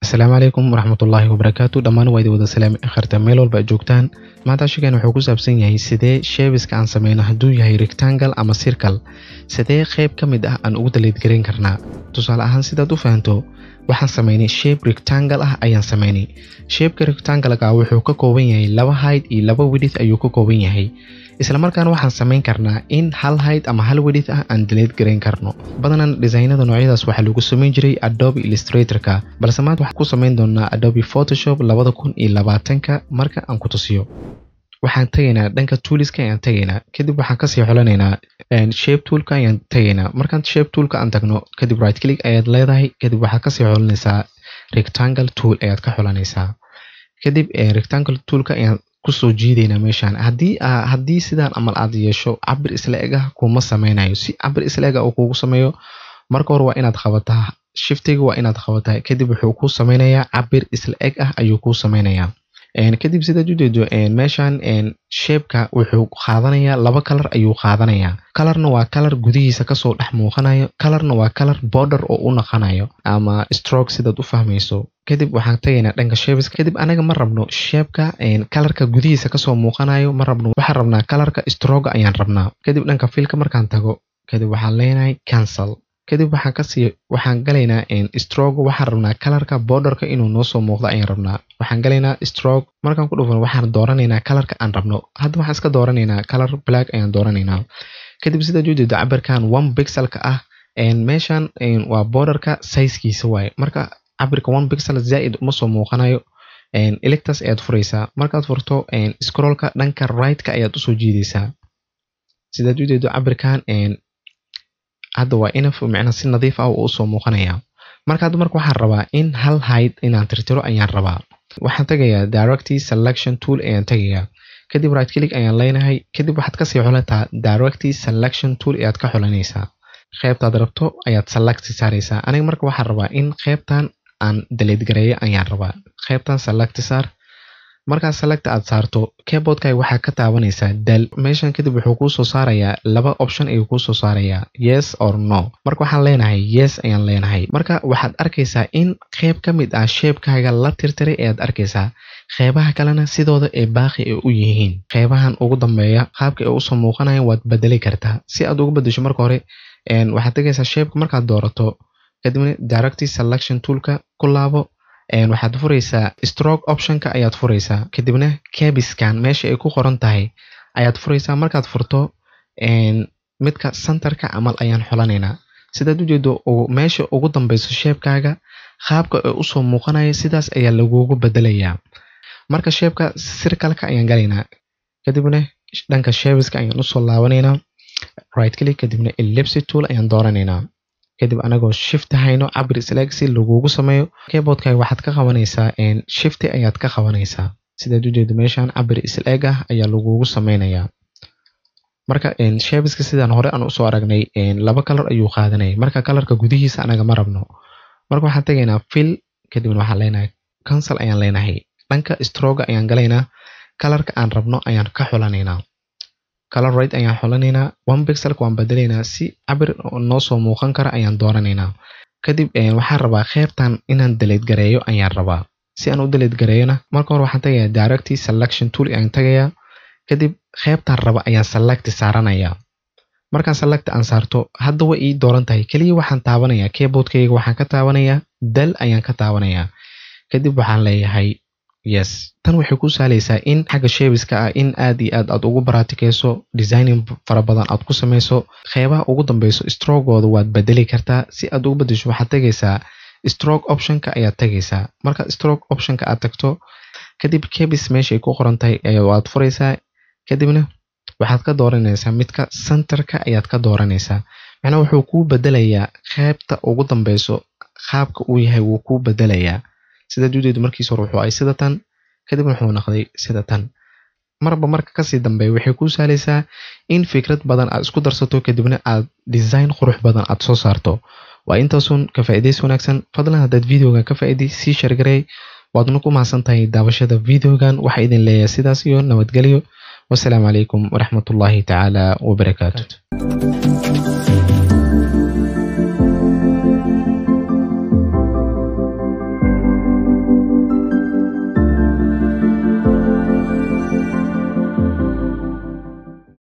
asalaamu calaykum waraxmatullaahi wabarakaatu dhammaan waa idin wada salaami akharta meel walba aad joogtaan maanta shigeen wuxuu ku saabsan yahay sidee sheebiska aan sameyno hadduu yahay rectangle ama circle sidee qeyb ka mid ah aan ugu daleedgareyn karnaa tusaale ahaan sidaad u fahanto waxaan sameynay shape rectangle ah ayaan sameynay shapeka rectangle-ka wuxuu ka kooban yahay laba height iyo laba widith ayuu ka kooban yahay isla markaana waxaan sameyn karnaa in hal height ama hal widith ah aan daleed gareyn karno badanan designada noocyadaas waxaa lagu sameyn jiray adobe illustrator-ka balse maanta waxaan ku sameyn doonaa adobe photoshop labada kun iyo labaatanka marka aan ku tusiyo waxaan tegaynaa dhanka tooliska ayaan tegaynaa kadib waxaan kasii xolanaynaa shape toolka ayaan tegaynaa markaan shape toolka aan tagno kadib right click ayaad leedahay kadib waxaad kasii xolanaysaa rectangle tool ayaad ka xolanaysaa kadib rectangle toolka ayaan kusoo jiidaynaa meeshaan haddii haddii sidaan amal aad yeesho cabir isla eg ah kuma sameynayo si cabir isla eg ah uu kugu sameeyo marka hore waa inaad qabataa shiftiga waa inaad qabataa kadib wuxuu kuu sameynayaa cabir isla eg ah ayuu kuu sameynayaa kadib sidaad ujeedo meeshaan shapeka wuxuu qaadanayaa laba kalar ayuu qaadanayaa kalarna waa kalar gudihiisa kasoo dhex muuqanayo kalarna waa kalar border oo u naqanayo ama stroke sidaad u fahmayso kadib waxaan tagaynaa dhanka shapeska kadib anaga ma rabno shapeka kalarka gudihiisa kasoo muuqanayo ma rabno waxaan rabnaa kalarka stroga ayaan rabnaa kadib dhanka filka markaan tago kadib waxaan leenahay cancel kadib waxaan kasii waxaan galaynaa stroke waxaan rabnaa kalarka borderka inuu noo soo muuqdo ayaan rabnaa waxaan galaynaa stroke markaan ku dhufan waxaan dooranaynaa kalarka aan rabno hadda waxaan iska dooranaynaa kalar black ayaan dooranaynaa kadib sidaad ujeedo cabirkan one pixelka ah meeshan waa borderka sizekiisa waaye marka cabirka one pixel zaaid uma soo muuqanayo electas ayaad furaysaa markaad furto scrollka dhanka right-ka ayaad usoo jiidaysaa sidaad ujeedo cabirkan hadda waa inaf micna si nadiif ah uu usoo muuqanaya marka hadda marka waxaan rabaa in hal height inaan tirtiro ayaan rabaa waxaan tagayaa directy selection tool ayaan tagayaa kadib right click ayaan leenahay kadib waxaad kasii xulataa directy selection tool ayaad ka xulanaysaa qeybtaad rabto ayaad select saaraysaa aniga marka waxaan rabaa in qeybtan aan daleed gareeyo ayaan rabaa qeybtan select saar markaa select aad saarto keyboardkaaga waxaa ka taabanaysaa dal meeshan kadib wuxuu kuu soo saarayaa laba option ayuu kuu soo saarayaa yes or no marka waxaan leenahay yes ayaan leenahay marka waxaad arkaysaa in qeyb ka mid ah sheebkaaga la tirtiray ayaad arkaysaa qeybaha kalena sidooda ee baaqi ay u yihiin qeybahan ugu dambeeya qaabka ay usoo muuqanayan waad bedeli kartaa si aad ugu bedesho marka hore waxaad tegaysaa sheebka markaad doorato kadibna directy selection toolka ku laabo waxaad furaysaa stroke optionka ayaad furaysaa kadibna cabiskan meesha ay ku qoran tahay ayaad furaysaa markaad furto midka centerka camal ayaan xolanaynaa sidaad ujeedo meesha ugu dambeyso sheebkaaga qaabka ay usoo muuqanaya sidaas ayaa lagugu bedelayaa marka sheebka sirkalka ayaan galaynaa kadibna dhanka sheebiska ayaan usoo laabanaynaa right click kadibna ellipsy tool ayaan dooranaynaa kadib anagoo shift hayno cabir isleeg si lagugu sameeyo keyboardkaaga waxaad ka qabanaysaa shifti ayaad ka qabanaysaa sidaad ujeedo meeshan cabir isleeg ah ayaa lagugu sameynayaa marka sheebiska sidaan hore aan usoo aragnay laba kalar ayuu qaadanayay marka kalarka gudihiisa anaga ma rabno marka waxaan tegaynaa fil kadibna waxaan leenahay cancel ayaan leenahay dhanka stroga ayaan galaynaa kalarka aan rabno ayaan ka xulanaynaa color right ayaan xolanaynaa one pixelka waan bedelaynaa si cabir noo soo muuqan kara ayaan dooranaynaa kadib waxaan rabaa qeybtan inaan daleed gareeyo ayaan rabaa si aan u daleed gareeyona marka hore waxaan tagayaa directy selection tool ayaan tagayaa kadib qeybtan raba ayaan select saaranayaa markaan select aan saarto hadda way ii dooran tahay keliya waxaan taabanayaa keyboardkayga waxaan ka taabanayaa dal ayaan ka taabanayaa kadib waxaan leeyahay yes tan waxay ku sahlaysaa in xagga sheebiska ah in aad iyo aad aad ugu baratikeyso designing fara badan aad ku samayso qeybaha ugu dambeyso strogooda waad bedeli kartaa si aad ugu bedesho waxaad tegaysaa stroke optionka ayaad tegaysaa marka stroke optionka aad tagto kadib cabis meeshaay ku qoran tahay waad furaysaa kadibna waxaad ka dooranaysaa midka centerka ayaad ka dooranaysaa macnaa wuxuu kuu bedelayaa qeybta ugu dambeyso qaabka uu yahay wuu kuu bedelayaa sidaad ujeedo markiis hore wuxuu ay sida tan kadibna wuxuu noqday sida tan marba marka kasii dambeeya waxay kuu sahlaysaa in fikrad badan aad isku darsato kadibna aad design qurux badan aad soo saarto waa intaasun ka faa'iidays wanaagsan fadlan haddaad videogan ka faa'iiday sii shargarey waadna ku mahadsan tahay daawashada videogan waxaa idin leeyahay sidaas iyo nabadgelyo wasalaamu calaykum waraxmatullaahi tacaala wabarakaatu